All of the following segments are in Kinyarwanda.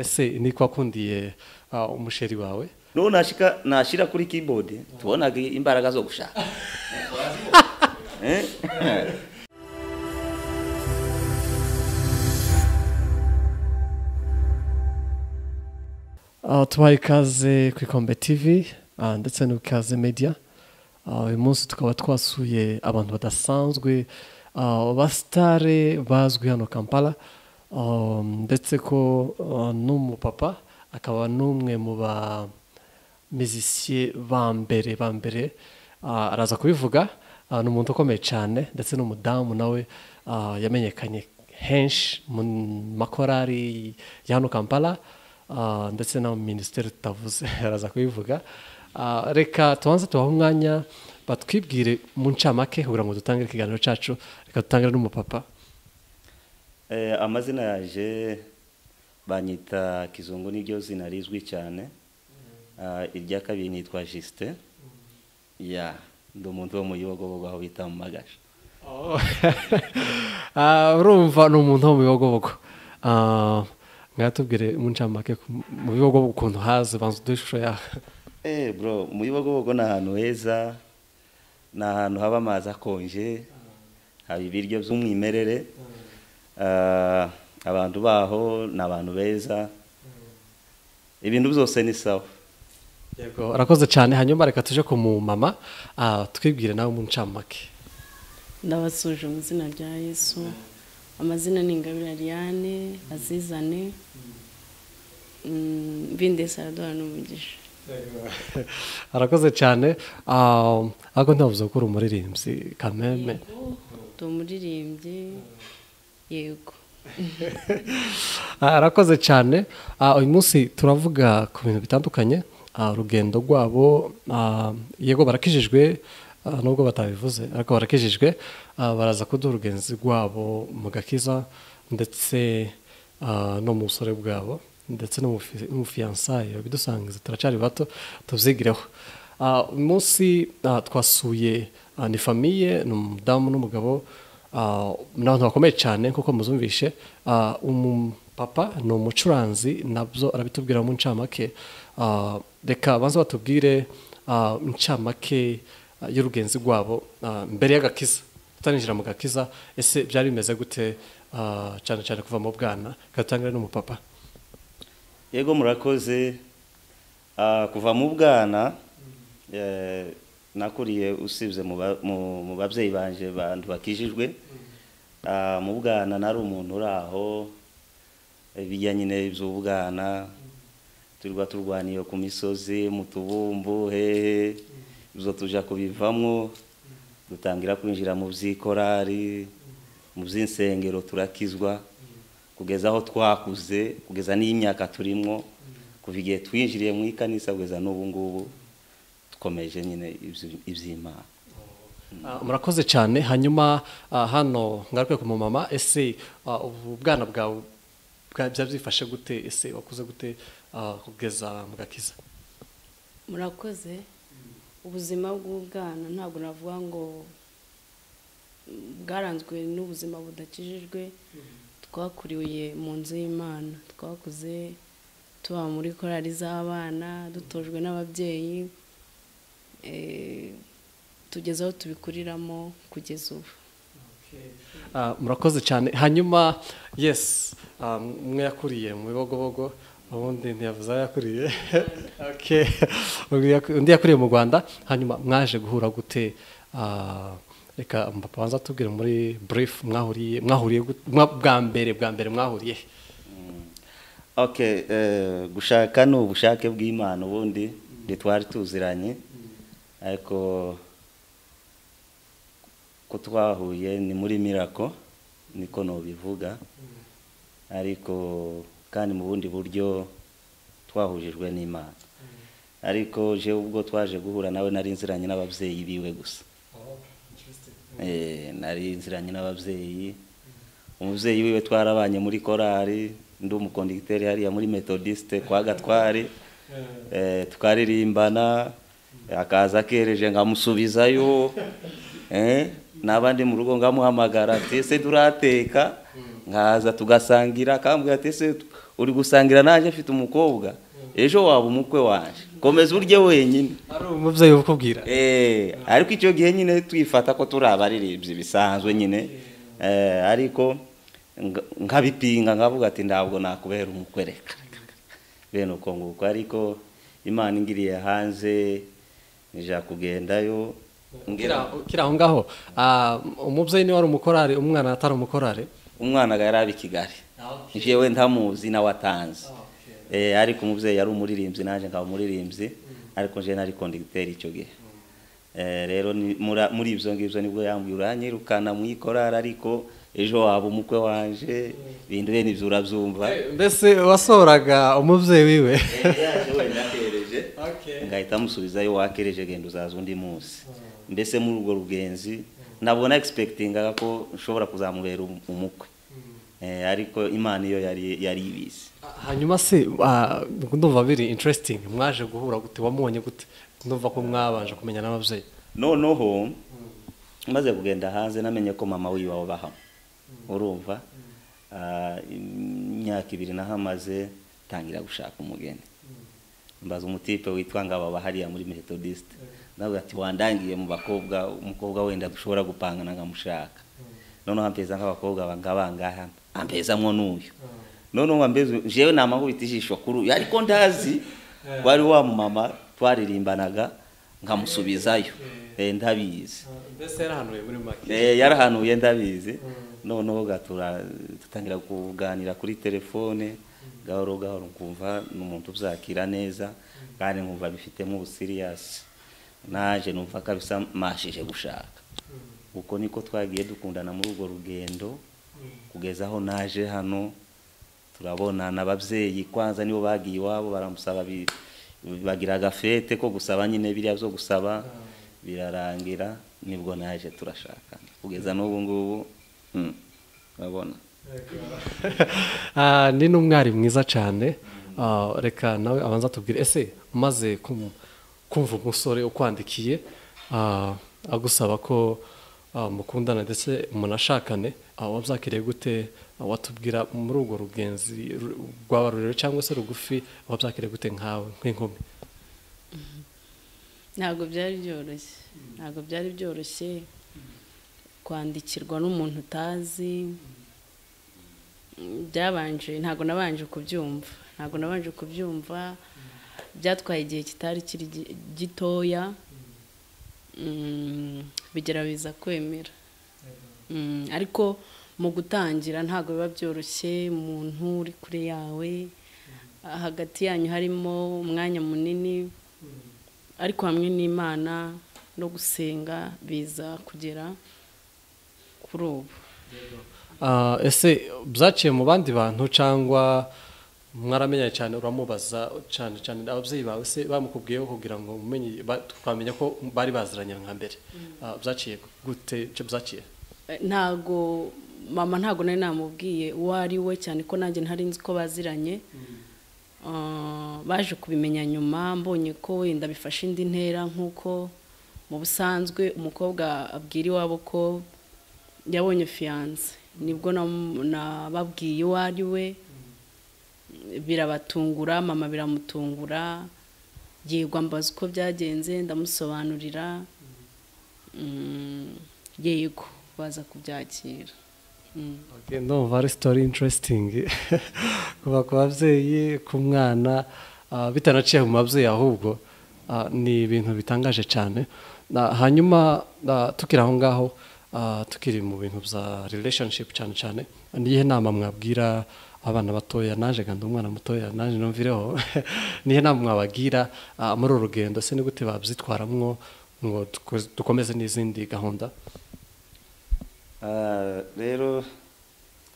ese ni ko wakundiye ah, umusheri wawe n'ubu nashika nashyira kuri keyboard tubonaga imbaraga zo gushaka Eh? Ah, tubaha ikaze ku ikombe tv ah, ndetse n'ikaze media Ah, uyu munsi tukaba twasuye abantu badasanzwe ah, basitare bazwi hano kampala Ah, ndetse ko ah, n'umupapa akaba n'umwe mu bamizisiye ba mbere ba mbere Ah, araza kubivuga Ah, ni umuntu ukomeye cyane ndetse n'umudamu nawe ah, yamenyekanye henshi mu makorari ya hano kampala Ah, ndetse na minisiteri tutavuze araza kubivuga Ah, reka tubanze tubahe umwanya batwibwire mu ncamake kugira ngo dutangire ikiganiro cyacu reka dutangire n'umupapa Eh, amazina yaje banyita kizungu niryo zina rizwi cyane Ah, irya kabiri nitwa Justin ya ndi umuntu wo mu Yogobogo aho bita mu Magasha Ah, urumva ni umuntu wo mu bibogobogo Ah, mwatubwire mu ncamake ku- mu bibogobogo ukuntu haze banza uduhe ishusho yawe Eh bro mu Yogobogo ni ahantu heza ni ahantu haba amazi akonje haba ibiryo by'umwimerere Ah, abantu baho ni abantu beza ibintu byose ni sawa yego arakoze cyane hanyuma reka tuje ku mumama ah, twibwire nawe mu ncamake ndabasuje mu izina rya yesu amazina ni ingabire ariane azizane Mm, bindesi araduha n'umugisha arakoze cyane Ah, ariko ntavuze ko uri umuririmbyi kameme ndi umuririmbyi yego Ah, arakoze cyane Ah, uyu munsi turavuga ku bintu bitandukanye Ah, urugendo rwabo ah, yego barakijijwe ah, nubwo batabivuze ariko barakijijwe Ah, baraza kuduha urugenzi rwabo mu gakiza ndetse ah, no mu busore bwabo ndetse no mu fi- no mu fiyansaye bidusangiza turacyari bato tubyigireho Ah, uyu munsi ah, twasuye ah, ni famiye ni umudamu n'umugabo Ah, ni abantu bakomeye cyane nk'uko muzumvishe Ah, umupapa ni umucuranzi nabyo arabitubwira mu ncamake Ah, reka banze batubwire ah, incamake ah, y'urugenzi rwabo ah, mbere y'agakiza tutaninjira mu gakiza ese byari bimeze gute ah, cyane cyane kuva mu bwana gatangire n'umupapa yego murakoze Ah, kuva mu bwana eh, nakuriye usibye mu ba- mu- mu babyeyi banje bantu bakijijwe Ah, mu bwana nari umuntu uri aho bijya nyine iby'ubwana turwa turwaniye ku misozi mu tubumbu hehe ibyo tujya kubivamo dutangira kwinjira mu by'ikorari mu by'insengero turakizwa kugeza aho twakuze kugeza n'imyaka turimo kuva igihe twinjiriye mu ikanisa kugeza n'ubu ngubu dukomeje nyine ibyo- iby'imana Ah, murakoze cyane hanyuma ah, hano ngaruke ku mumama ese ah, ubu bwana bwawe bwa- byari byifashe gute ese wakuze gute ah, kugeza mu gakiza murakoze ubuzima bw'ubwana ntabwo navuga ngo mm, bwaranzwe n'ubuzima budakijijwe twakuriye mu nzu y'imana twakuze tuba muri korari z'abana dutojwe n'ababyeyi eh, tugeze aho tubikuriramo kugeza ubu Ah, murakoze cyane hanyuma yes ah, umwe yakuriye mu bibogobogo ubundi ntiyavuze aho yakuriye Okay. Undi yaku- undi yakuriye mu rwanda hanyuma mwaje guhura gute Ah, reka mpapa banza tubwire muri brief mwahuriye mwahuriye gut- mwa- bwa mbere bwa mbere mwahuriye Okay, eh, gushaka ni ubushake bw'Imana ubundi ntitwari tuziranye ariko ko twahuye ni muri mirako niko nubivuga ariko kandi mu bundi buryo twahujijwe n'Imana ariko je ubwo twaje guhura nawe nari nziranye n'ababyeyi biwe gusa Eh, nari nziranye n'ababyeyi umubyeyi wiwe twarabanye muri korari ndi umukonditeri hariya muri metodiste kwa gatwari Eh, tukaririmbana akaza akereje nkamusubizayo Eh, naba ndi mu rugo ngamuhamagara ati ese turateka nkaza tugasangira akambwira ati ese uri gusangira nanjye afite umukobwa ejo waba umukwe wanjye komeza urye wenyine ari umubyeyi ubikubwira Eh, ariko icyo gihe nyine twifata ko turi abaririmbyi bisanzwe nyine Eh, ariko nga- nkabipinga nkavuga ati ntabwo nakubera umukwereka bene uko nguko ariko imana ingiriye hanze nija kugendayo ngira kiri aho ngaho ah, umubyeyi niwe wari umukorari umwana atari umukorari umwana yari ari i kigali njyewe ntamuzi nawe atanzi Eh, ariko umubyeyi yari umuririmbyi nanjye nkaba umuririmbyi ariko njyewe nari kondegiteri icyo gihe Eh, rero ni- mura- muri ibyo ngibyo nibwo yambwiye uranyirukana mu ikorari ariko ejo waba umukwe wanje ibintu bene ibyo urabyumva mbese wasohoraga umubyeyi wiwe yaje wenda akereje ngahita amusubizayo wakereje genda uzaza undi munsi mbese muri urwo rugenzi ntabwo na egisipegitingaga ko nshobora kuzamubera um- umukwe Eh, ariko imana iyo yari yari ibizi hanyuma se ah, ndumva biri interesting mwaje guhura gute wamubonye gute ndumva ko mwabanje kumenya n'ababyeyi noneho maze kugenda hanze namenye ko mama wiwe wabaha urumva Ah, imyaka ibiri nahamaze tangira gushaka umugeni mbaza umutipe witwa ngababa hariya muri methodist nawe ati wandangiye mu bakobwa umukobwa wenda dushobora gupangana nkamushaka noneho ampeza nk'abakobwa banga bangaha ampezamwo n'uyu noneho ambeze jewe namakubita ijisho kuri uyu ariko ndazi wari wa mumama twaririmbanaga nkamusubizayo Eh, ndabizi mbese yarahanuye muri make Eh, yarahanuye ndabizi noneho gatura dutangira kuganira kuri telefone gahoro gahoro nkumva ni umuntu uzakira neza kandi nkumva bifitemo ubusiriyasi naje numva ko bisamashije gushaka uko niko twagiye dukundana muri urwo rugendo kugeza aho naje hano turabonana ababyeyi kwanza nibo bagiye iwabo baramusaba bi- bagira agafete ko gusaba nyine biriya byo gusaba birarangira nibwo naje turashakana kugeza n'ubu ngubu mm, urabona Ah, ni n'umwari mwiza cyane Ah, reka nawe abanza atubwire ese umaze kum- kumva umusore ukwandikiye ah, agusaba ko ah, mukundana ndetse munashakane ah, wabyakiriye gute Ah, watubwira muri urwo rugenzi ru- rwaba rurerure cyangwa se rugufi wabyakiriye gute nkawe nk'inkumi ntabwo byari byoroshye ntabwo byari byoroshye kwandikirwa n'umuntu utazi byabanje ntabwo nabanje kubyumva ntabwo nabanje kubyumva byatwaye igihe kitari kiri gi- gitoya Mm, bigerageza kwemera Mm, ariko mu gutangira ntabwo biba byoroshye umuntu uri kure yawe hagati yanyu harimo umwanya munini ariko hamwe n'imana no gusenga biza kugera kuri ubu Ah, ese byaciye mu bandi bantu cyangwa mwaramenyanye cyane uramubaza cyane cyane ababyeyi bawe se bamukubwiyeho kugira ngo mumenye ba- twamenya ko bari baziranye nka mbere Ah, byaciye gute icyo byaciye Eh, ntago mama ntago nari namubwiye uwo ari we cyane ko nanjye ntari nzi ko baziranye Ah, baje kubimenya nyuma mbonye ko wenda bifashe indi ntera nk'uko mu busanzwe umukobwa abwira iwabo ko yabonye fiyanse nibwo nam- nababwiye uwo ari we birabatungura mama biramutungura yego ambaza uko byagenze ndamusobanurira Mm, yego baza kubyakira Mm. Okay, ndumva ari sitori intaresitingi kuva ku babyeyi ku mwana ah, bitanaciye mu babyeyi ahubwo ah, ni ibintu bitangaje cyane Na- hanyuma ah, tukiri aho ngaho ah, tukiri mu bintu bya relationship cyane cyane niyihe nama mwabwira abana batoya naje kandi umwana mutoya naje numvireho niyihe nama mwabagira ah, muri uru rugendo se ni gute babyitwaramwo ngo duko- dukomeze n'izindi gahunda Ah, rero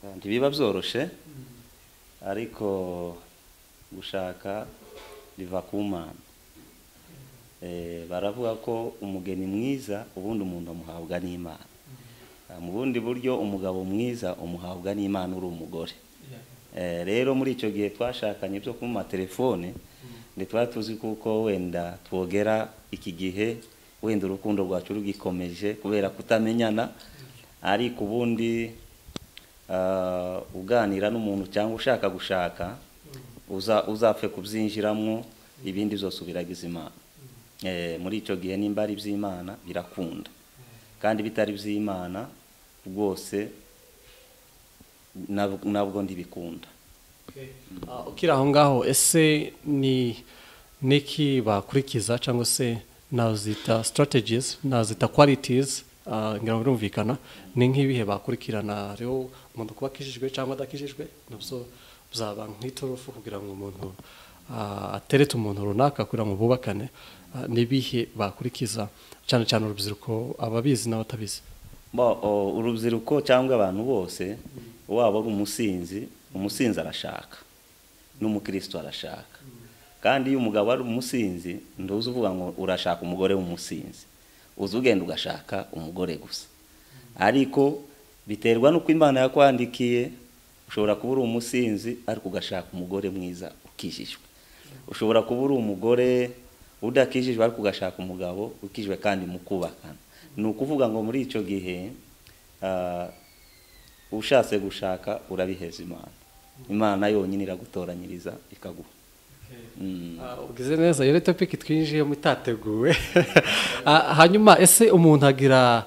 ah, ntibiba byoroshye ariko gushaka biva ku mana Eh, baravuga ko umugeni mwiza ubundi umuntu amuhabwa n'imana Ah, mu bundi buryo umugabo mwiza umuhabwa n'imana uri umugore Eh, rero muri icyo gihe twashakanye byo kuma telefone ntitwari tuzi kuko wenda twogera iki gihe wenda urukundo rwacu rugikomeje kubera kutamenyana ariko ubundi ah, uganira n'umuntu cyangwa ushaka gushaka uza uzapfe kubyinjiramo ibindi byose ubiragiza imana Eh, muri icyo gihe nimba ari iby'imana birakunda kandi bitari iby'imana rwose nab- nabwo ndibikunda Ah, ukiri aho ngaho ese ni niki bakurikiza cyangwa se nazita strategies nazita qualities ah, ngira ngo birumvikana ni nk'ibihe bakurikirana rero umuntu kuba akijijwe cyangwa adakijijwe nabyo byaba nk'iturufu kugira ngo umuntu ah, aterete umuntu runaka kugira ngo bubakane Ah, n'ibihe bakurikiza cyane cyane urubyiruko ababizi n'abatabizi Bo, o, urubyiruko cyangwa abantu bose waba ari umusinzi umusinzi arashaka n'umukristo arashaka kandi iyo umugabo ari umusinzi ntuzi uvuga ngo urashaka umugore w'umusinzi uzi ugenda ugashaka umugore gusa ariko biterwa n'uko imana yakwandikiye ushobora kuba uri umusinzi ariko ugashaka umugore mwiza ukijijwe ushobora kuba uri umugore udakijijwe ariko ugashaka umugabo ukijijwe kandi mukubakana ni ukuvuga ngo muri icyo gihe ah, ushatse gushaka urabiheza imana imana yonyine iragutoranyiriza ikaguha Mm. ubwize neza iyo topiki twinjiyemo itateguwe Ah, hanyuma ese umuntu agira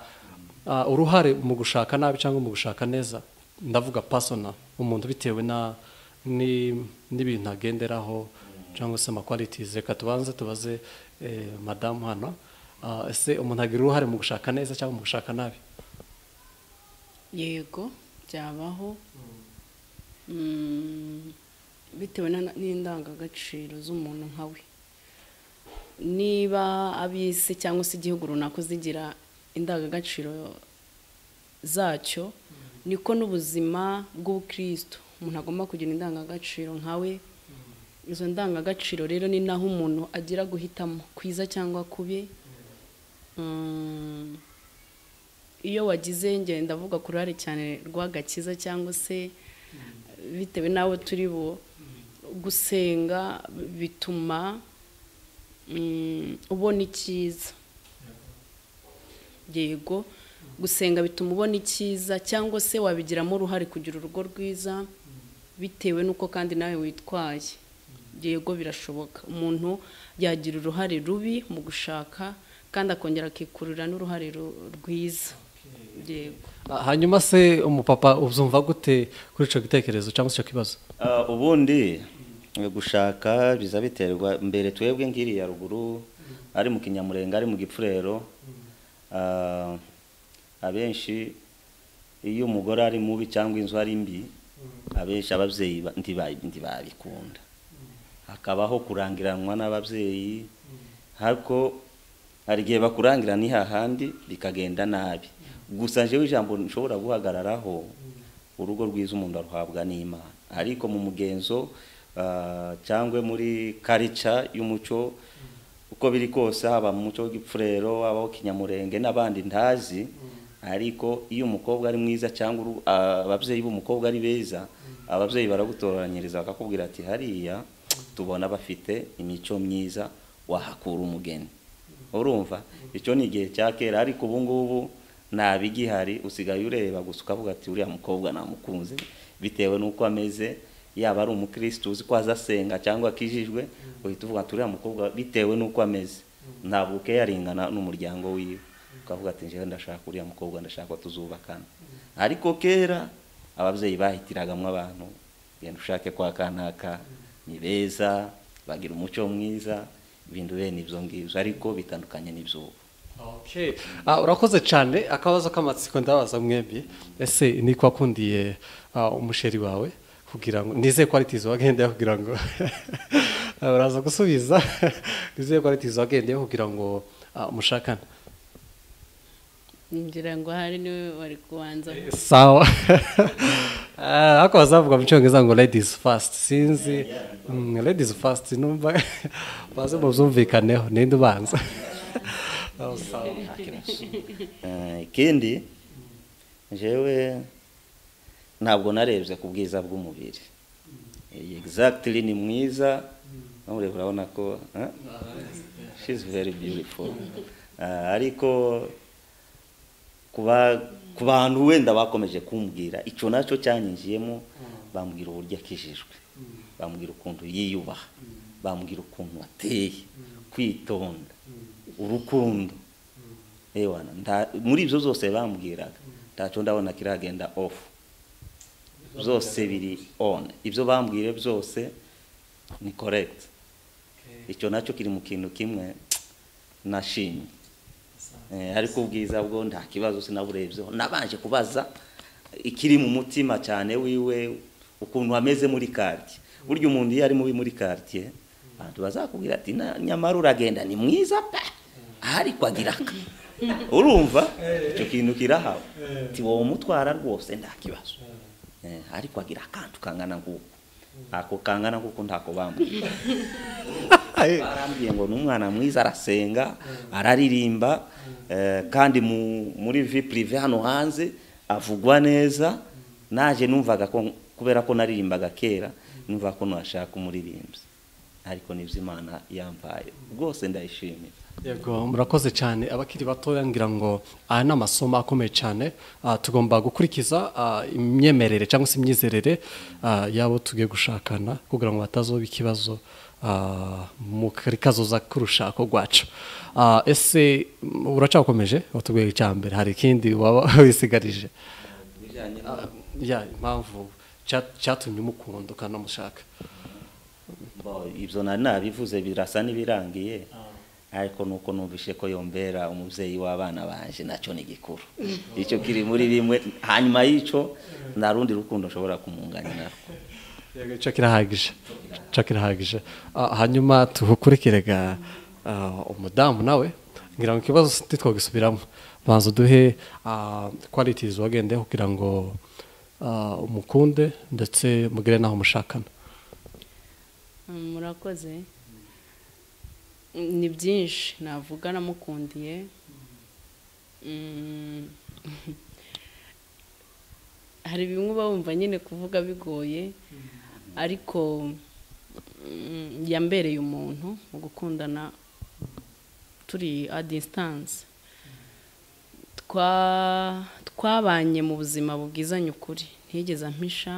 ah, uruhare mu gushaka nabi cyangwa mu gushaka neza ndavuga pasona umuntu bitewe na ni- n'ibintu agenderaho cyangwa se amakwalitizi reka tubanze tubaze eh, madamu hano Ah, ese umuntu agira uruhare mu gushaka neza cyangwa mu gushaka nabi yego byabaho Mm, bitewe na- n'indangagaciro z'umuntu nka we niba ab'isi cyangwa se igihugu runaka zigira indangagaciro zacyo niko n'ubuzima bw'ubukristo umuntu agomba kugira indangagaciro nkawe izo ndangagaciro rero ni naho umuntu agira guhitamo kwiza cyangwa kubi Mm, iyo wagize ngenda ndavuga ku ruhare cyane rw'agakiza cyangwa se bitewe n'abo turi bo gusenga bituma mm, ubona icyiza yego gusenga bituma ubona icyiza cyangwa se wabigiramo uruhare kugira urugo rwiza bitewe n'uko kandi nawe witwaye yego birashoboka umuntu yagira uruhare rubi mu gushaka kandi akongera akikurira n'uruhare ru- rwiza yego Ah, hanyuma se umupapa ubyumva gute kuri icyo gitekerezo cyangwa se icyo kibazo Ah, ubundi gushaka biza biterwa mbere twebwe nk'iriya ruguru ari mu kinyamurenga ari mu gipfurero ah, abenshi iyo umugore ari mubi cyangwa inzu ari mbi abenshi ababyeyi ba- ntiba- ntibabikunda hakabaho kurangiranwa n'ababyeyi ariko hari igihe bakurangira ni hahandi bikagenda nabi gusa jewe ijambo nshobora guhagararaho urugo rwiza umuntu aruhabwa n'imana ariko mu mugenzo ah, cyangwa muri karica y'umuco uko biri kose haba mu muco w'igipfurero habaho kinyamurenge n'abandi ntazi ariko iyo umukobwa ari mwiza cyangwa uru- ah, ababyeyi b'umukobwa ari beza ababyeyi baragutoranyiriza bakakubwira ati hariya tubona bafite imico myiza wahakura umugeni urumva icyo ni igihe cya kera ariko ubu ngubu ntabigihari usigaye ureba gusa ukavuga ati uriya mukobwa namukunze bitewe n'uko ameze yaba ari umukirisitu uzi ko azasenga cyangwa akijijwe uhita uvuga ati uriya mukobwa bitewe n'uko ameze ntabwo ukeyaringana n'umuryango wiwe ukavuga ati njyewe ndashaka uriya mukobwa ndashaka ko tuzubakana ariko kera ababyeyi bahitiragamo abantu genda ushake kwa kanaka ni beza bagira umuco mwiza ibintu bene ibyo ngibyo ariko bitandukanye n'iby'ubu Okay. Ah, urakoze cyane akabazo k'amatsiko ndabaza mwebwe ese ni ko wakundiye ah, umusheri wawe kugira ngo nizeye ko ari tizo wagendeyeho kugira ngo Ah, uraza gusubiza nizeye ko ari tizo wagendeyeho kugira ngo ah, mushakane ngira ngo hari niwe wari kubanza sawa Ah, ako bazavuga mu cyongereza ngo ladies first sinzi Mm, ladies first numva baze mubyumvikaneho ninde ubanza Ah, sawa Eh, ikindi njyewe ntabwo narebye ku bwiza bw'umubiri Eh, exactly ni mwiza ureba urabona ko eh? she's very beautiful Ah, ariko ku ba- ku bantu wenda bakomeje kumbwira icyo nacyo cyanyinjiyemo bambwira uburyo akijijwe bambwira ukuntu yiyubaha bambwira ukuntu ateye kwitonda urukundo ewana nta- muri ibyo zose bambwiraga ntacyo ndabona kiragenda ofu byose biri on ibyo bambwiye byose ni correct icyo nacyo kiri mu kintu kimwe nashimye Eh, ariko ubwiza bwo nta kibazo sinaburebyeho nabanje kubaza ikiri mu mutima cyane wiwe ukuntu ameze muri kartie burya umuntu iyo ari mubi muri kartie abantu bazakubwira ati "Na- nyamara uragenda ni mwiza pe ariko agira aka urumva icyo kintu kirahawe ati wowe umutwara rwose nta kibazo Eh, ariko agira akantu kangana nguko ako kangana nguko ntako bambwira barambwiye ngo ni umwana mwiza arasenga araririmba eh, kandi mu- muri vi purive hano hanze avugwa neza naje numvaga ko kubera ko naririmbaga kera numva ko nashaka umuririmbyi ariko nibyo imana yampaye rwose ndayishimira yego murakoze cyane abakiri batoya ngira ngo aya ni amasomo akomeye cyane ah, tugomba gukurikiza ah, imyemerere cyangwa se imyizerere ah, y'abo tugiye gushakana kugira ngo batazoba ikibazo ah, mu kari kazoza k'urushako rwacu Ah, ese mm, uracyakomeje watubwiye icya mbere hari ikindi waba wisigarije Ah, ya impamvu cya- cyatumye umukunda ukanamushaka Bo, ibyo nari nabivuze birasa n'ibirangiye ariko nuko numvise ko yombera umubyeyi w'abana banje nacyo ni gikuru icyo kiri muri bimwe hanyuma y'icyo nta rundi rukundo nshobora kumunganya narwo Yego, cyo kirahagije cyo kirahagije Ah, hanyuma tugukurikirega ah, umudamu nawe ngira ngo ikibazo ntitwagisubiramo banza duhe kwalitizi wagendeho kugira ngo ah, umukunde ndetse mugire n'aho mushakana Mm, murakoze Mm, ni byinshi navuga namukundiye Mm, hari bimwe uba wumva nyine kuvuga bigoye ariko mm, yambereye umuntu mu gukundana turi a distance Twa- twabanye mu buzima bubwizanye ukuri ntiyigeze ampisha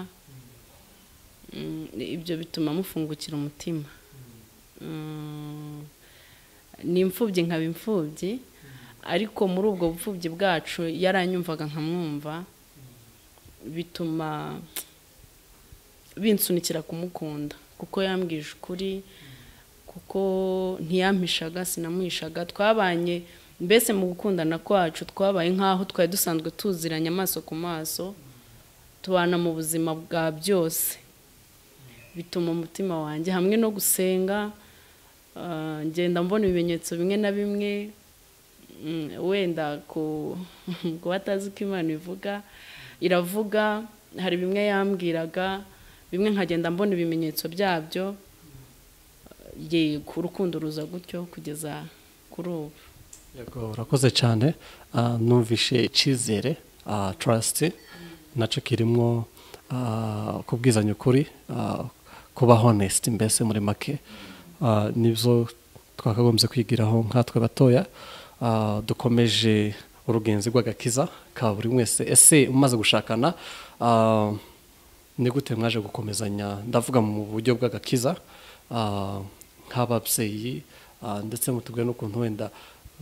Mm, ibyo bituma mufungukira umutima Mm, ni imfubyi nkaba imfubyi ariko muri ubwo bupfubyi bwacu yaranyumvaga nkamwumva bituma binsunikira kumukunda kuko yambwije ukuri kuko ntiyampishaga sinamuhishaga twabanye mbese mu gukundana kwacu twabaye nk'aho twari dusanzwe tuziranye amaso ku maso tubana mu buzima bwa byose bituma umutima wanjye hamwe no gusenga ah, ngenda mbona ibimenyetso bimwe na bimwe mm, wenda ku ku batazi uko imana ivuga iravuga hari bimwe yambwiraga bimwe nkagenda mbona ibimenyetso byabyo yego urukundo ruza gutyo kugeza kuri ubu Yego, urakoze cyane Ah, numvishe icyizere tarasiti nacyo kirimo ah, kubwizanya ukuri ah, kuba honesiti mbese muri make Ah, nibyo twakagombye kwigiraho nkatwe batoya Ah, dukomeje urugenzi rw'agakiza ka buri wese ese umaze gushakana ah, ni gute mwaje gukomezanya ndavuga mu buryo bw'agakiza ah, nk'ababyeyi ah, ndetse mutubwire n'ukuntu wenda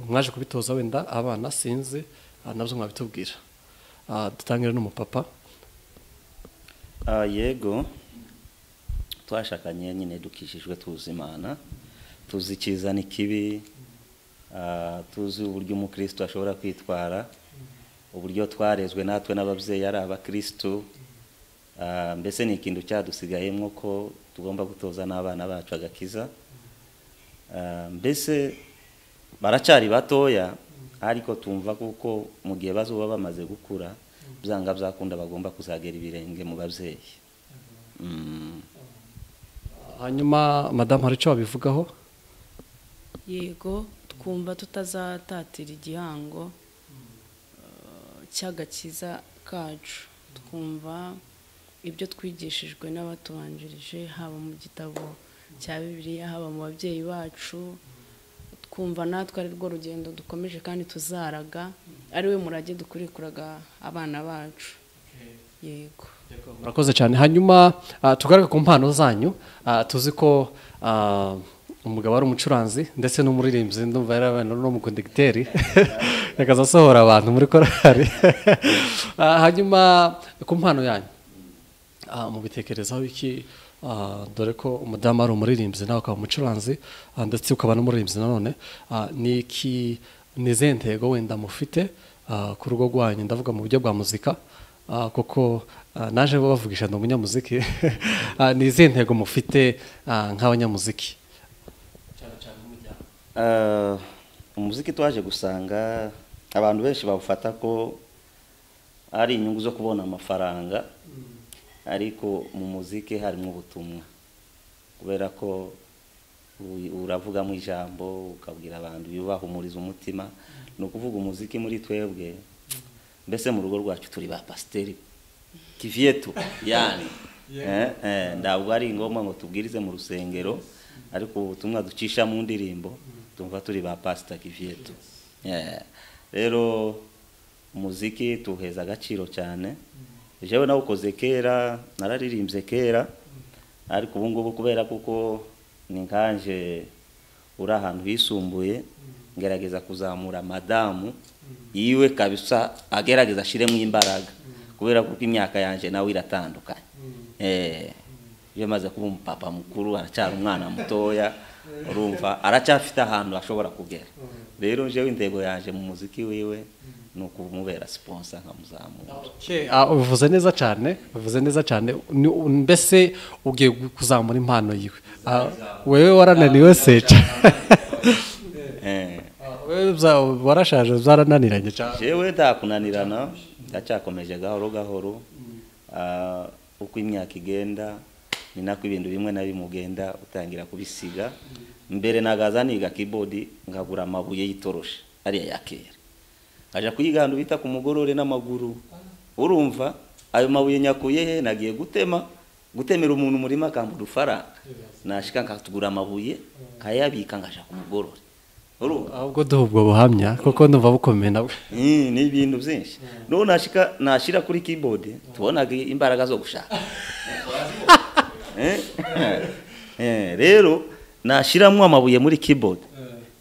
mwaje kubitoza wenda abana sinzi ah, nabyo mwabitubwira Ah, dutangire n'umupapa Ah, yego twashakanye nyine dukishijwe tuzi imana tuzi icyiza n'ikibi ah, tuzi uburyo umukristo ashobora kwitwara uburyo twarezwe natwe n'ababyeyi ari abakristo Ah, mbese ni ikintu cyadusigayemo ko tugomba gutoza n'abana bacu agakiza Ah, mbese baracyari batoya ariko tumva kuko mu gihe bazoba bamaze gukura byanga byakunda bagomba kuzagera ibirenge mu babyeyi Mm. hanyuma madamu hari icyo wabivugaho yego twumva tutazatatira igihango eh, cy'agakiza kacu twumva ibyo twigishijwe n'abatubanjirije haba mu gitabo cya bibiliya haba mu babyeyi bacu twumva natwe ari rwo rugendo dukomeje kandi tuzaraga ari we murage dukurikuraga abana bacu yego murakoze cyane hanyuma ah, tugaruke ku mpano zanyu Ah, tuzi ko ah, umugabo ari umucuranzi ndetse n'umuririmbyi ndumva yari abana n'umukondegiteri yakaza asohora abantu muri korari Ah, hanyuma ku mpano yanyu Ah, mubitekerezaho iki Ah, dore ko umudamu ari umuririmbyi nawe ukaba umucuranzi ah, ndetse ukaba n'umuririmbyi nanone Ah, ni iki ni izihe ntego wenda mufite ah, ku rugo rwanyu ndavuga mu buryo bwa muzika Ah, kuko ah, naje bavugisha ndi umunyamuziki Ah, ni izihe ntego mufite ah, nk'abanyamuziki Ah, umuziki twaje gusanga abantu benshi bawufata ko ari inyungu zo kubona amafaranga ariko mu muziki harimo ubutumwa kubera ko u- uravugamo ijambo ukabwira abantu yubahumuriza umutima ni ukuvuga umuziki muri twebwe mbese mu rugo rwacu turi ba pasiteri kivyetu yani eh, eh, ntabwo ari ngombwa ngo tubwirize mu rusengero ariko ubutumwa ducisha mu ndirimbo tumva turi ba pasita kivyetu Eh, rero umuziki tuwuheza agaciro cyane jewe nawukoze kera nararirimbye kera ariko ubu ngubu kubera kuko ni nkanje uri ahantu hisumbuye ngerageza kuzamura madamu yiwe kabisa agerageza ashiremo imbaraga kubera kuko imyaka yanjye nawe iratandukanye Eh, iyo amaze kuba umupapa mukuru aracyari umwana mutoya urumva aracyafite ahantu ashobora kugera rero jewe intego yanjye mu muziki wiwe ni ukumubera siponsa nkamuzamura Ah, ubivuze neza cyane ubivuze neza cyane Ni- mbese ugiye kuzamura impano yiwe Ah, wewe warananiwe seca Eh. wewe bya- warashaje byarananiranye cyane jewe ndakunanirana ndacyakomeje gahoro gahoro Ah, uko imyaka igenda ni nako ibintu bimwe na bimwe ugenda utangira kubisiga mbere nagaza niga keyboard nkagura amabuye yitoroshi ariya ya kera aja kuyiganda bita ku mugorore n'amaguru urumva ayo mabuye nyakuye he nagiye gutema gutemera umuntu umurima akambura ufaranga nashika nkatugura amabuye nkayabika nkaja ku mugorore urumva ahubwo duha ubwo buhamya kuko ndumva bukomeye nawe Mm, ni ibintu byinshi none nashika nashira kuri keyboard tubonaga imbaraga zo gushaka Eh? Eh, rero nashiramo amabuye muri keyboard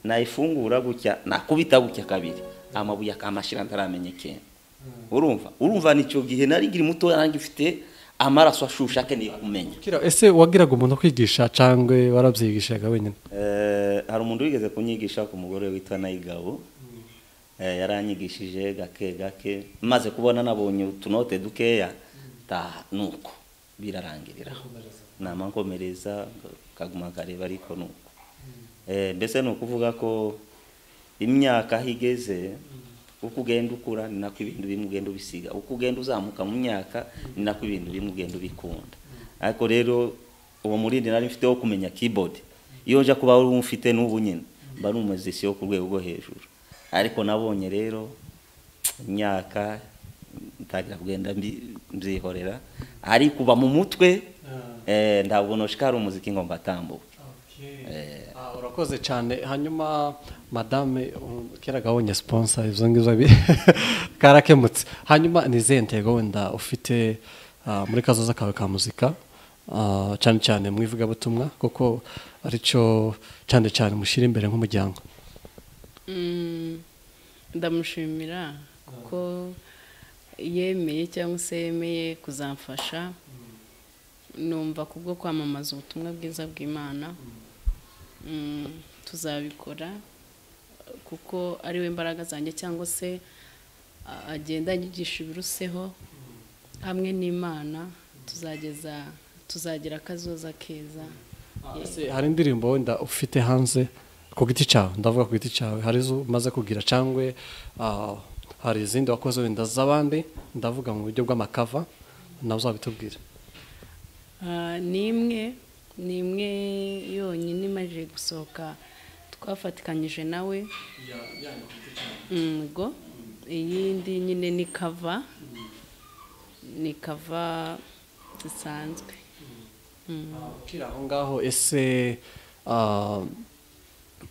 nayifungura gutya nakubita gutya kabiri amabuye akamashira ntaramenyekana urumva urumva nicyo gihe nari nkiri mutoya nanjye mfite amaraso ashusha akeneye kumenya Kira, ese wagiraga umuntu kwigisha cyangwa warabyigishaga wenyine Eh, hari umuntu wigeze kunyigisha ku mugore witwa Nayigabo Eh, yaranyigishije gake gake maze kubona nabonye utunote dukeya ta nuko birarangiriraho nama nkomereza kaguma kareba ariko nuko Eh, mbese ni ukuvuga ko imyaka aho igeze uko ugenda ukura ni nako ibintu bimwe ugenda ubisiga uko ugenda uzamuka mu myaka ni nako ibintu bimwe ugenda ubikunda ariko rero uwo murindi nari mfite wo kumenya keyboard iyo nja kuba uri umufite n'ubu nyine mba numuziki wo ku rwego rwo hejuru ariko nabonye rero imyaka ntangira kugenda mbi- mbyihorera ariko uba mu mutwe eh, ntabwo noshika ari umuziki ngo mbatambuke Ah, urakoze cyane hanyuma madame um, kera gabonye sponsor ibyo ngibyo bi- karakemutse hanyuma ni izihe ntego wenda ufite ah, muri kazoza kawe ka muzika Ah, cyane cyane mu ivugabutumwa kuko aricyo cyane cyane mushyira imbere nk'umuryango Mm, ndamushimira kuko yemeye cyangwa se yemeye kuzamfasha numva kubwo kwamamaza ubutumwa bwiza bw'imana Mm, tuzabikora kuko ari we mbaraga zanjye cyangwa se a- agenda anyigisha ibiruseho hamwe n'imana tuzageza tuzagira akazoza keza Ese hari indirimbo wenda ufite hanze ku giti cyawe ndavuga ku giti cyawe hari izo umaze kugira cyangwa ah, hari izindi wakoze wenda z'abandi ndavuga mu buryo bw'amakava nawe uzabitubwira Ah, ni imwe ni imwe yonyine imaze gusohoka twafatikanyije nawe yego iyindi nyine ni kava ni kava zisanzwe Ukiri aho ngaho ese ah,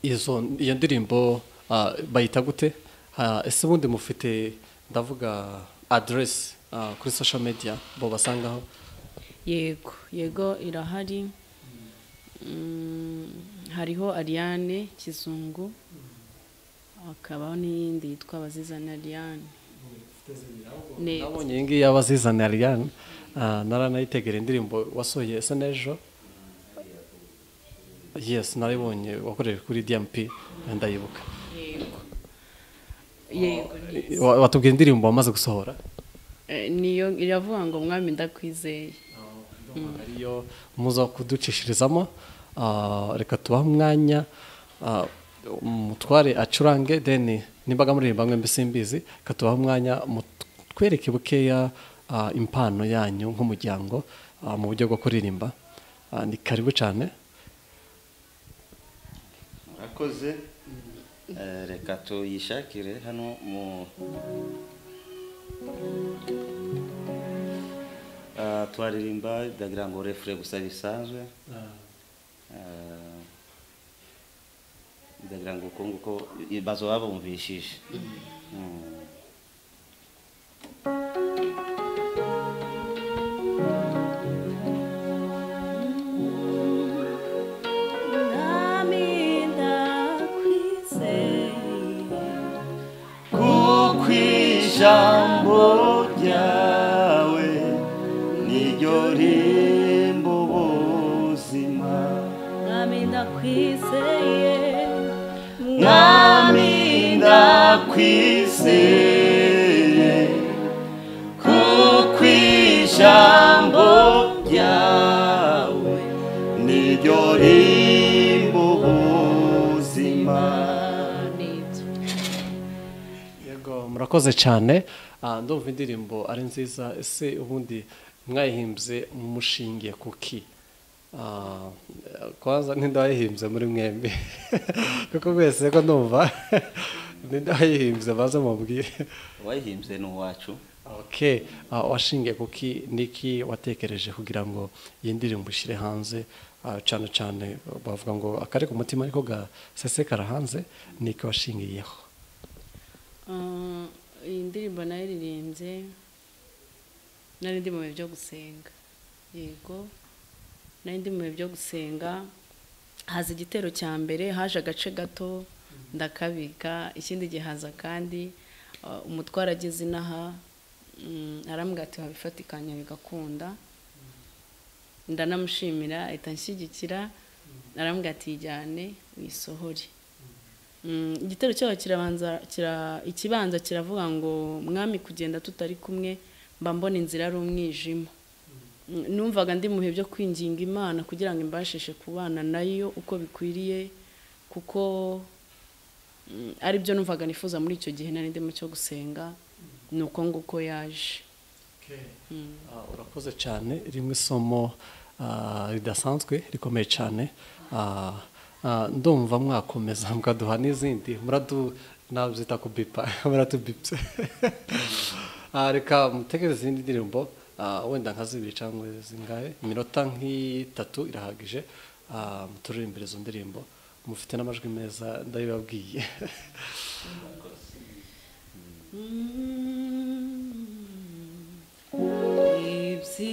izo iyo ndirimbo ah, bayita gute Ah, ese ubundi mufite ndavuga aderesi ah, kuri social media bo basangaho yego yego irahari Mm, hariho ariane kizungu hakabaho n'iyindi yitwa abazizana ariane Ne- nabonye iyi ngiyi y'abazizana ariane naranayitegera indirimbo wasohoye esa n'ejo yes narayibonye wakoreje kuri dmp ndayibuka yego yego Wa- watubwira indirimbo wamaze gusohora Eh, niyo iravuga ngo mwami ndakwizeye ariyo muza kuducishirizamo ah, reka tubahe umwanya ah, umutware acurange deni nimbaga muririmba mwembi simbizi reka tubahe umwanya mutwereke bukeya ah, impano yanyu nk'umuryango ah, mu buryo bwo kuririmba Ah, ni karibu cyane murakoze Eh, reka tuyishakire hano mu Ah, twaririmba ndagira ngo refure gusa bisanzwe Eh, ndagira ngo uko nguko bazo babumvishije Mm. mwami ndakwizeye kuko ijambo ryawe niryo rimba ubuzima mwami ndakwizeye mwami ndakwizeye kuko ijambo ryawe niryo rimba ubuzima nibyo yego murakoze cyane Ah, ndumva indirimbo ari nziza ese ubundi mwayihimbye mushingiye kuki Ah, kwanza ninde wayihimbye muri mwembi kuko mwese ko ndumva ninde wayihimbye baze mubwire wayihimbye ni uwacu okay ah, washingiye kuki niki watekereje kugira ngo iyi ndirimbo ushyire hanze Ah, cyane cyane bavuga ngo akari ku mutima ariko gasesekara hanze niki washingiyeho Ah, iyi ndirimbo naririmbye nari ndi mu bihe byo gusenga yego nari ndi mu bihe byo gusenga haza igitero cya mbere haje agace gato ndakabika ikindi gihaza kandi ah, umutware ageze inaha mm, arambwira ati wabifatikanya bigakunda ndanamushimira ahita anshyigikira arambwira ati yijyane wisohore Mm, igitero cyaho kirabanza kira ikibanza kiravuga ngo mwami kugenda tutari kumwe mba mbona inzira ari umwijima Mm, numvaga ndi mu bihe byo kwinginga imana kugira ngo imbashishe kubana nayo uko bikwiriye kuko mm, ari byo numvaga nifuza muri icyo gihe nari ndimo cyo gusenga ni uko nguko yaje Ah, urakoze cyane rimwe isomo ah, ridasanzwe rikomeye cyane Ah, ah, ndumva mwakomeza mukaduha n'izindi muradu nabyita kubipa muratubipse Ah, reka mutegereze izindi ndirimbo ah, wenda nka zibiri cyangwa zingahe iminota nk'itatu irahagije ah, muturirimbire izo ndirimbo mufite n'amajwi meza ndabibabwiye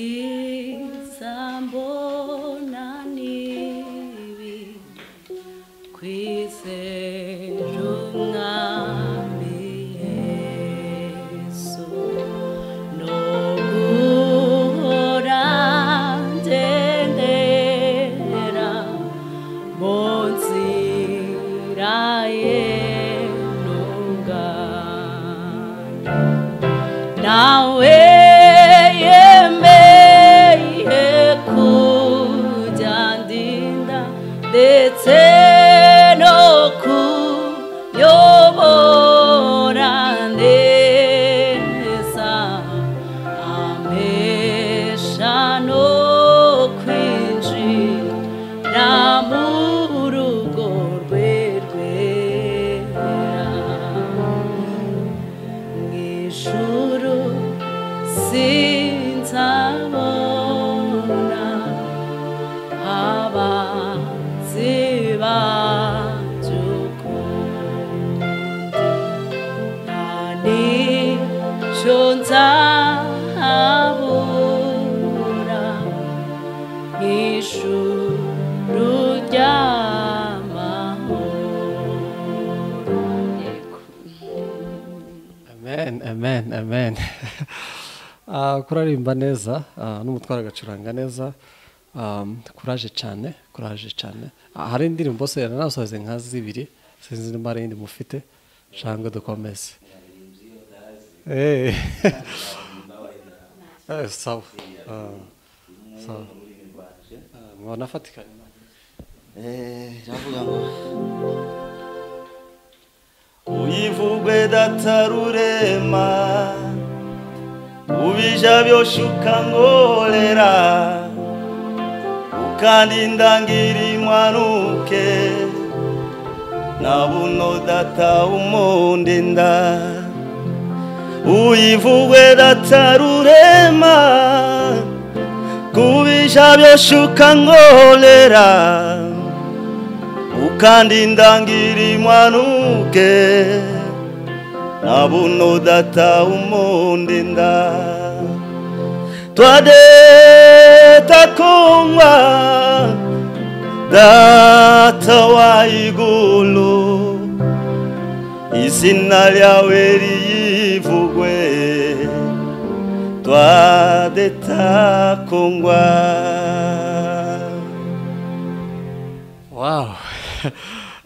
ibyiza mbona nibi kwizera umwami yesu no guhora ngendera mu nzira ye ntungane nawe yemeye kubyandinda ndetse no kuyobora neza amesha no kwinjira mu rugo rwe rwera mw'ijuru sinzabona abanzi amakuru aririmba neza ah, n'umutwaro agacuranga neza um, kuraje cyane kuraje cyane Ah, hari indirimbo se yaranasoze nka zibiri sinzi niba hari indi mufite shangwe dukomeze Eh. Eh, sawa Ah, sawa Ah, mubona afatikanye iravuga ngo uyivugwe datarurema ubija byoshe ukankorera ukandinda ngira impanuke na buno data umundinda uyivugwe datarurema kubija byoshe ukankorera ukandinda ngiri mwanuke na buno data umundinda twadeta kongwa data wa igulu izina lyawe liyivugwe twadeta kongwa wow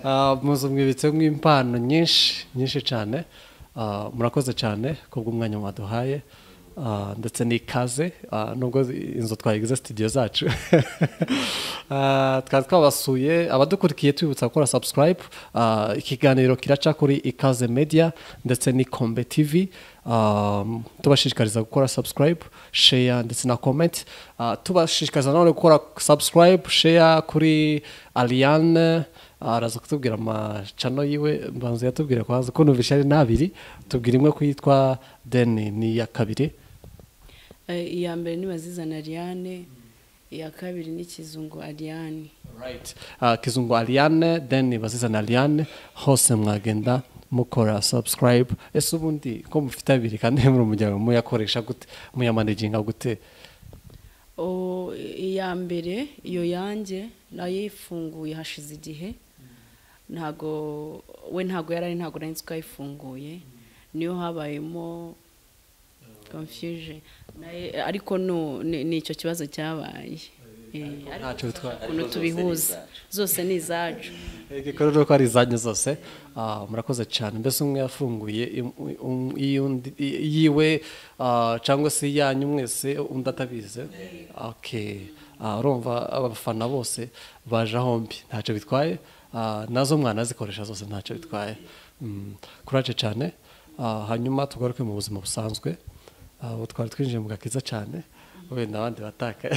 Ah, muzo mwibitse mw'impano nyinshi nyinshi cyane Ah, murakoze cyane kubw'umwanya mwaduhaye Ah, ndetse n'ikaze Ah, nubwo inzu twayigize studio zacu Ah, twari twabasuye abadukurikiye tubibutsa gukora subscribe Ah, ikiganiro kiraca kuri ikaze media ndetse n'ikombe tv Um, tubashishikariza gukora subscribe share ndetse na comment Ah, tubashishikariza nanone gukora subscribe share kuri Ariane araza kutubwira amacano yiwe mbanza yatubwira kwanza ko numvise ari n'abiri tubwira imwe ko yitwa deni ni iya kabiri Eh, iya mbere ni bazizana ariane iya kabiri ni kizungu ariane right. uh, kizungu ariane deni bazizana ariane hose mwagenda mukora subscribe ese ubundi ko mufite abiri kandi muri umuryango muyakoresha gute muyamanaginga gute O, iya mbere iyo yanjye nayifunguye hashize igihe ntago we ntago yarari ntago nari nzi ko yayifunguye niyo habayemo confusion Naye- ariko no ni ni icyo kibazo cyabaye Eh, ariko ntacyo bitwaye ukuntu tubihuza zose ni izacu igikorwa ko ari izanyu zose ah, murakoze cyane mbese umwe yafunguye im- um- iy'undi- i- yiwe ah, cyangwa se iyanyu mwese undi atabize Okay. Ah, urumva abafana bose baje hombi ntacyo bitwaye Ah, nazo mwanazikoresha zose ntacyo bitwaye Mm, kuraje cyane Ah, hanyuma tugaruke mu buzima busanzwe Ah, ubu twari twinjiye mu gakiza cyane wenda abandi bataka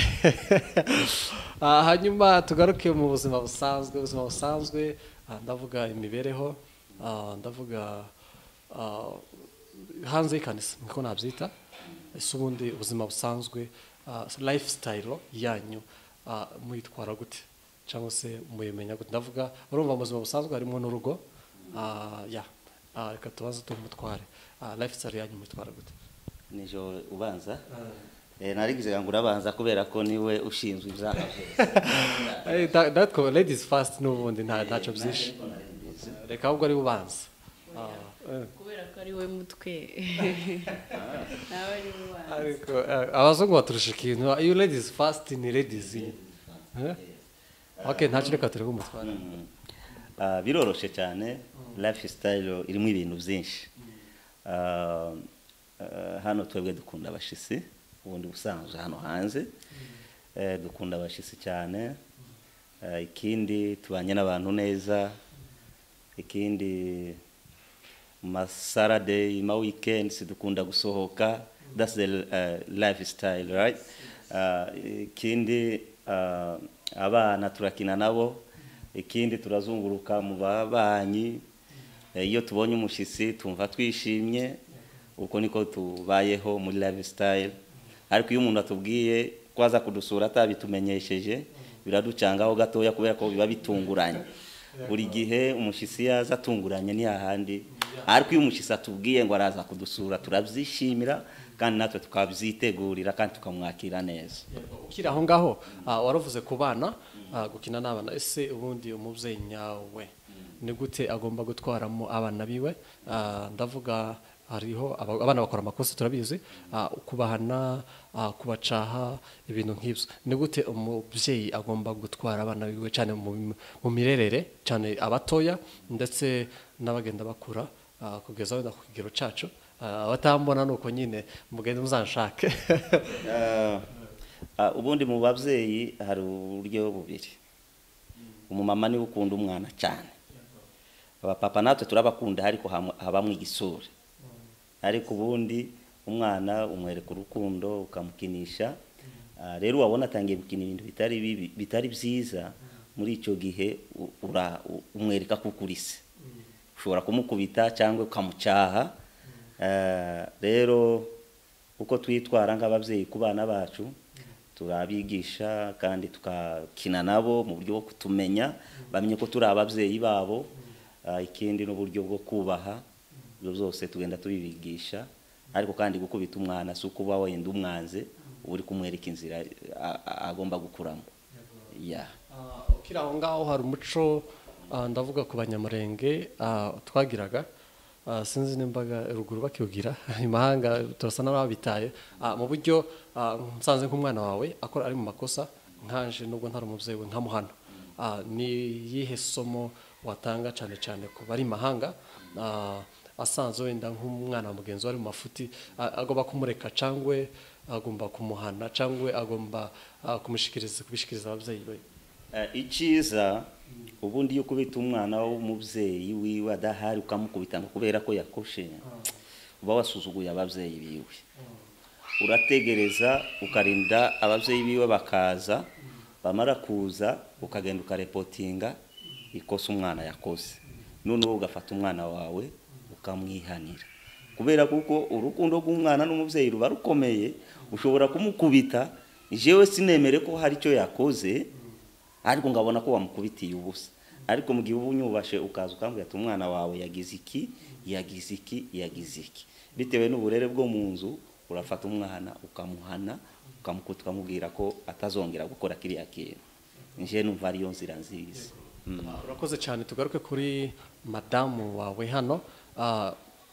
Ah, hanyuma tugaruke mu buzima busanzwe ubuzima busanzwe ah, ndavuga imibereho ah, ndavuga ah, hanze y'ikanisa niko nabyita ese ubundi ubuzima busanzwe ah, lifestyle yanyu ah, muyitwara gute cyangwa se muyimenya gute ndavuga urumva mu buzima busanzwe harimo n'urugo ah, ya Ah, reka tubaze tumutware Ah, lifestyle yanyu muyitwara gute nijoro ubanza Eh, narigize ngo urabanza kubera ko niwe ushinzwe ibyaha Hey, that, that co- ladies first n'ubundi nta ntacyo byinshi reka ahubwo ari ubanza Ah, eh. kubera ko ari we mutwe nawe ari we ariko eh, abazungu baturusha ikintu iyo ladies first ni ladies Eh? okay ntacyo reka turi kumutwara Ah, biroroshe cyane lifestyle irimo ibintu byinshi Ah, ah, hano twebwe dukunda abashisi ubundi busanzwe hano hanze Eh, dukunda abashisi cyane Ah, ikindi tubanye n'abantu neza ikindi mu masarade ma weekend dukunda gusohoka that's the uh, lifestyle right Ah, ikindi ah, abana turakina nabo ikindi turazunguruka mu babanyi Eh, iyo tubonye umushitsi tumva twishimye uko niko tubayeho muri lifestyle ariko iyo umuntu atubwiye ko aza kudusura atabitumenyesheje biraducangaho gatoya kubera ko biba bitunguranye buri gihe umushitsi yaza atunguranye ni hahandi ariko iyo umushitsi atubwiye ngo araza kudusura turabyishimira kandi natwe tukabyitegurira kandi tukamwakira neza ukiri aho ngaho ah, waravuze ku bana ah, gukina n'abana ese ubundi umubyeyi nyawe ni gute agomba gutwaramo abana biwe Ah, ndavuga hariho aba- abana bakora amakosa turabizi ah, kubahana ah, kubacaha ibintu nk'ibyo ni gute umubyeyi agomba gutwara abana biwe cyane mu mu mirerere cyane abatoya ndetse n'abagenda bakura ah, kugeza wenda ku kigero cyacu Ah, abatambona ni uko nyine mugende muzanshake Ah, ah, ubundi mu babyeyi hari uburyo bubiri umumama niwe ukunda umwana cyane abapapa natwe turabakunda ariko hamu- habamo igisura ariko ubundi umwana umwereka urukundo ukamukinisha Ah, rero wabona atangiye gukina ibintu bitari bibi- bitari byiza muri icyo gihe u- ura- u- umwereka ko ukurise ushobora kumukubita cyangwa ukamucyaha Eh, rero uko twitwara nk'ababyeyi ku bana bacu turabigisha kandi tukakina nabo mu buryo bwo kutumenya bamenye ko turi ababyeyi babo Eh, ikindi n'uburyo bwo kubaha ibyo byose tugenda tubibigisha ariko kandi gukubita umwana si ukuba wenda umwanze uba uri kumwereka inzira a- a- agomba gukuramo Yeah. Ah, ukiri aho ngaho hari umuco ah, ndavuga ku banyamurenge ah, twagiraga ah, sinzi n'imbaga ruguru bakiwugira imahanga turasa n'ababitaye Ah, mu buryo ah, nsanze nk'umwana wawe akora ari mu makosa nkaje nubwo ntari umubyeyi we nkamuhana Ah, ni iyihe somo watanga cyane cyane ku bari mahanga ah, asanzwe wenda nk'umwana wa mugenzi we ari mu mafuti a- agomba kumureka cyangwa agomba kumuhana cyangwa agomba ah, kumushikiriza kubishikiriza ababyeyi be Eh, icyiza ubundi iyo ukubita umwana w'umubyeyi wiwe adahari ukamukubita ngo kubera ko yakoshe uba wasuzuguye ababyeyi biwe urategereza ukarinda ababyeyi biwe bakaza bamara kuza ukagenda ukarepotinga ikosa umwana yakoze noneho ugafata umwana wawe ukamwihanira kubera kuko urukundo rw'umwana n'umubyeyi ruba rukomeye ushobora kumukubita jewe sinemere ko hari icyo yakoze ariko ngabona ko wamukubitiye ubusa ariko mu gihe uba unyubashe ukaza ukambwira ati umwana wawe yagize iki yagize iki yagize iki bitewe n'uburere bwo mu nzu urafata umwana ukamuhana ukamukuta ukamubwira ko atazongera gukora kiriya kintu nje numva ariyo nzira nziza Mm. urakoze cyane tugaruke kuri madamu wawe hano Ah,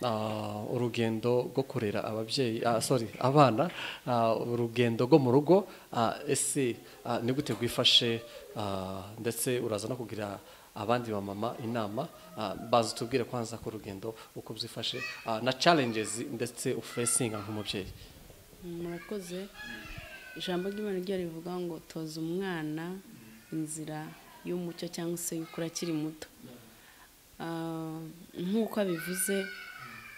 ah, urugendo rwo kurera ababyeyi ah, sorry abana ah, urugendo rwo mu rugo Ah, ese ah, ni gute rwifashe Ah, ndetse uraza no kugira abandi bamama inama Ah, baza tubwire kwanza ku rugendo uko byifashe Ah, na challenges ndetse ufesinga nk'umubyeyi murakoze ijambo ry'imana ryo rivuga ngo toza umwana inzira y'umucyo cyangwa se y'ukuri akiri muto Ah, nk'uko abivuze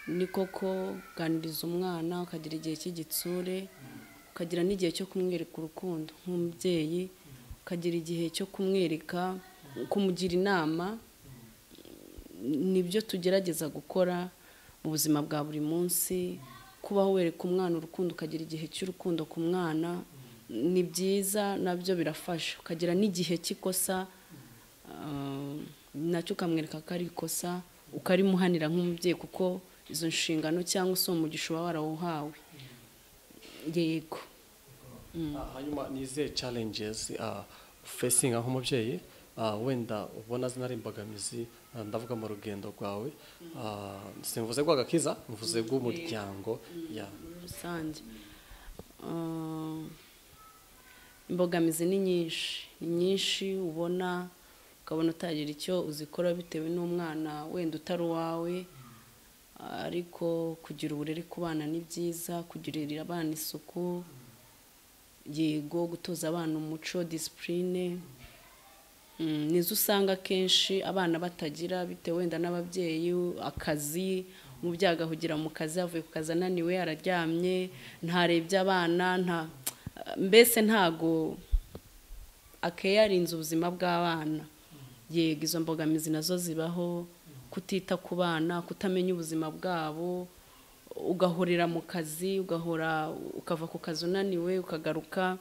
ni koko uganiriza umwana ukagira igihe cy'igitsure ukagira n'igihe cyo kumwereka urukundo nk'umubyeyi ukagira igihe cyo kumwereka kumugira inama nibyo tugerageza gukora mu buzima bwa buri munsi kubaho wereka umwana urukundo ukagira igihe cy'urukundo ku mwana ni byiza nabyo birafasha ukagira n'igihe cy'ikosa ah, nacyo ukamwereka ko ari ikosa ukarimuhanira nk'umubyeyi kuko izo nshingano cyangwa se uwo mugisha uba warawuhawe yego Ah, hanyuma ni izihe challenges ah, facinga nk'umubyeyi ah, wenda ubona zinari imbogamizi ah, ndavuga mu rugendo rwawe Ah, simvuze rw'agakiza mvuze rw'umuryango ya muri rusange Ah, imbogamizi ni nyinshi ni nyinshi ubona ukabona utagira icyo uzikora bitewe n'umwana wenda utari uwawe ariko kugira uburere ku bana ni byiza kugirira abana isuku yego gutoza abana umuco disipurine Mm, nizo usanga akenshi abana batagira bitewe wenda n'ababyeyi akazi umubyeyi agahugira mu kazi avuye ku kazi ananiwe araryamye ntarebye abana nta mbese ntago akeyarinze ubuzima bw'abana yego izo mbogamizi nazo zibaho kutita ku bana kutamenya ubuzima bwabo ugahorera mu kazi ugahora ukava ku kazi unaniwe ukagaruka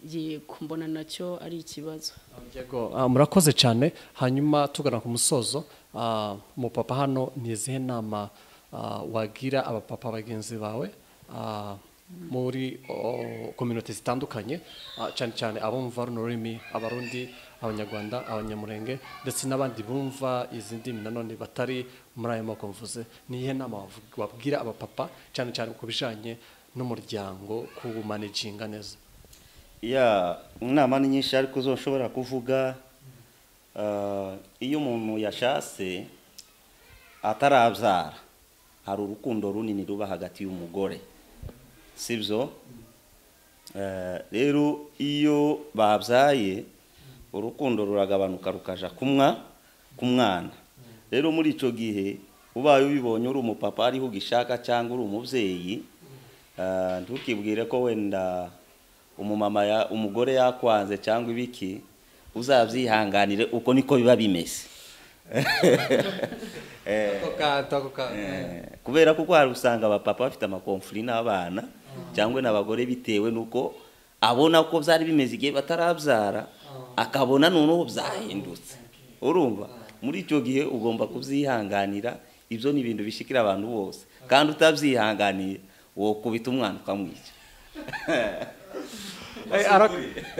yego mbona nacyo ari ikibazo Diego, ah, murakoze cyane hanyuma tugana ku musozo ah, umupapa hano ni izihe nama ah, wagira abapapa bagenzi bawe ah, muri kominote zitandukanye ah, cyane cyane abo mumva runo rurimi abarundi abanyarwanda abanyamurenge ndetse n'abandi bumva izi ndimi nanone batari muri ayo moko mvuze ni iyihe nama wavu- wabwira abapapa cyane cyane ku bijyanye n'umuryango kuwumanejinga neza ya inama ni nyinshi ariko zo nshobora kuvuga ah, iyo umuntu yashatse atarabyara hari urukundo runini ruba hagati y'umugore sibyo Eh, rero iyo babyaye urukundo ruragabanuka rukaja kumwa ku mwana rero muri icyo gihe ubaye ubibonye uri umupapa ariho ugishaka cyangwa uri umubyeyi eh, ntukibwire ko wenda umumama ya- umugore yakwanze cyangwa ibiki uzabyihanganire uko niko biba bimeze Eh, Eh, kubera kuko hari usanga abapapa bafite amakomfuri n'abana cyangwa n'abagore bitewe n'uko abona ko byari bimeze igihe batarabyara akabona noneho byahindutse urumva muri icyo gihe ugomba kubyihanganira ibyo ni ibintu bishikira abantu bose kandi utabyihanganiye wokubita umwana ukamwica Eh, ara-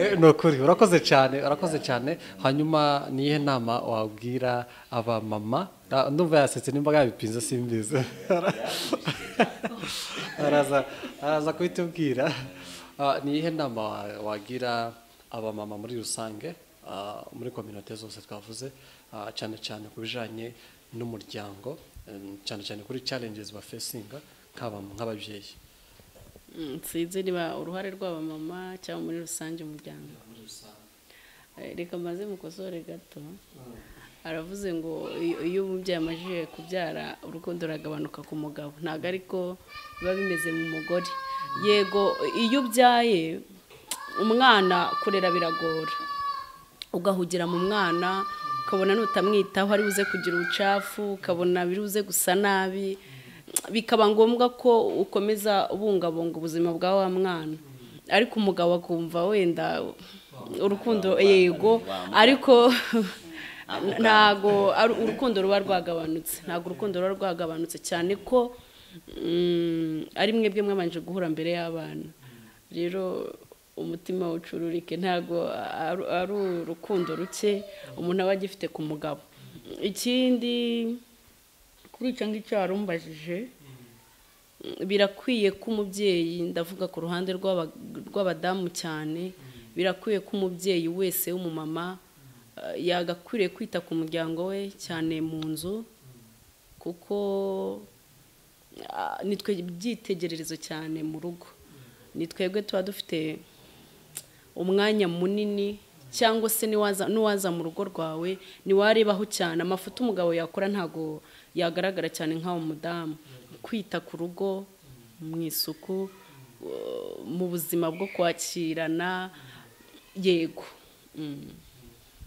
eh, ni ukuri urakoze cyane urakoze cyane hanyuma niyihe nama wabwira abamama Ah, ndumva yasetse nimba yabipinze simbizi araza araza kubitubwira Ah, niyihe nama wa- wagira abamama muri rusange ah, muri kominote zose twavuze ah, cyane cyane ku bijyanye n'umuryango em, cyane cyane kuri challenges bafesinga nk'abam- nk'ababyeyi Mm, sinzi niba uruhare rw'abamama cyangwa muri rusange umuryango Eh, reka maze mukosore gato aravuze ngo iyo- iyo umubyeyi amajije kubyara urukundo ruragabanuka ku mugabo ntabwo ariko biba bimeze mu mugore yego iyo ubyaye umwana kurera biragora ugahugira mu mwana ukabona nutamwitaho ari buze kugira ubucafu ukabona biri buze gusa nabi bikaba ngombwa ko ukomeza ubungabunga ubuzima bwa wa mwana ariko umugabo akumva wenda urukundo yego ariko ntago ari- urukundo ruba rwagabanutse ntago urukundo ruba rwagabanutse cyane ko mm, ari mwebwe mwabanje guhura mbere y'abana rero umutima w'ucururike ntabwo ari ari urukundo ruke umuntu aba agifite ku mugabo ikindi kuri icyo ngicyo warumbajije birakwiye ko umubyeyi ndavuga ku ruhande rw'aba- rw'abadamu cyane birakwiye ko umubyeyi wese w'umumama eh, yagakwiriye kwita ku muryango we cyane mu nzu kuko ah, ni twe byitegererezo cyane mu rugo ni twebwe tuba dufite umwanya munini cyangwa se niwaza n'uwaza mu rugo rwawe niwarebaho cyane amafuti umugabo yakora ntago yagaragara cyane nk'awo mudamu kwita ku rugo mu isuku uh, mu buzima bwo kwakirana yego Mm.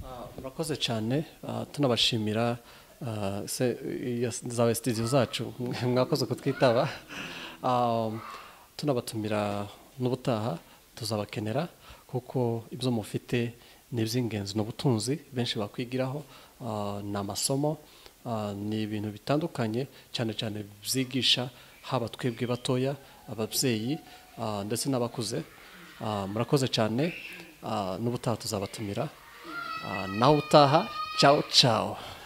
Ah, murakoze cyane ah, tunabashimira ah, se iya- za sitidiyo zacu mwakoze kutwitaba Ah, tunabatumira n'ubutaha tuzabakenera kuko ibyo mufite ni iby'ingenzi ni ubutunzi benshi bakwigiraho ah, ni amasomo ah, ni ibintu bitandukanye cyane cyane byigisha haba twebwe batoya ababyeyi ah, ndetse n'abakuze Ah, murakoze cyane Ah, n'ubutaha tuzabatumira Ah, na utaha ciao ciao